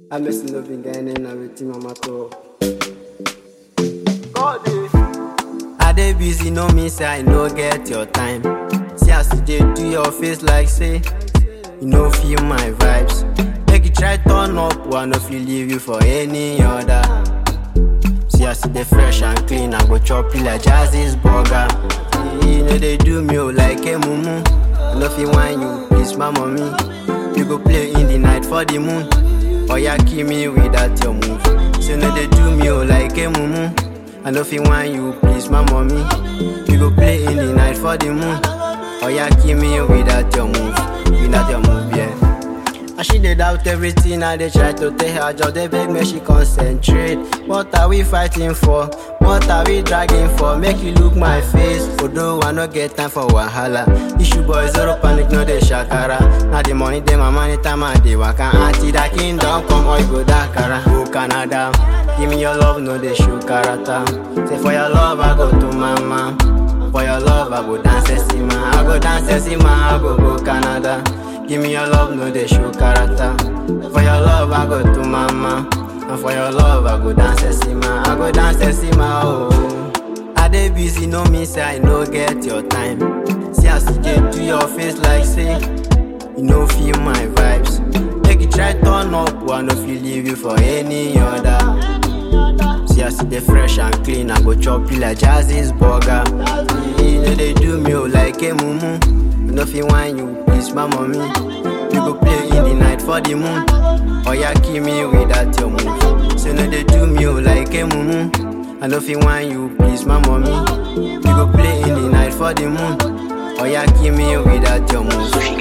I'm messing up in Ghana and everything mama talk. I dey busy, no mean say I no get your time. See as you dey do your face like say you no feel my vibes. Make you try turn up, I no fit leave you for any other. See as you dey fresh and clean, I go chop you like Jazzy's burger. You know they do me oh, like a mumu. I no fit whine you, please my mommy. You go play in the night for the moon. Or ya kill me without your move. So no they do me oh, like a mumu. I no fit whine you, please my mommy. You go play in the night for the moon. Or ya kill me without your move, without your move, yeah. And she dey doubt everything I dey try to tell her Just dey beg me she concentrate What are we fighting for? What are we dragging for? Make you look my face Although I no get time for wahala Issue boy zero panic no dey shakara Now the money dey my money time I dey waka Auntie that kingdom come or you go Dakara Go Canada Give me your love no dey show character Say for your love I go to mama For your love I go dance Sesima I go dance Sesima I go go Canada Give me your love, no they show character. For your love, I go to mama. And for your love, I go dance Sesima. I go dance Sesima, oh. I dey busy, no mean say I no get your time. See as you dey do your face like say you no feel my vibes. Make you try turn up, I no fit leave you for any other. See as you dey fresh and clean, I go chop you like Jazzy's burger. You know they do me oh, like a mumu. I no fit whine you, please my mommy. You go play in the night for the moon. Or ya kill me without your move. So no they do me oh, like a mumu. I no fit whine you, please my mommy. You go play in the night for the moon. Or ya kill me without your move.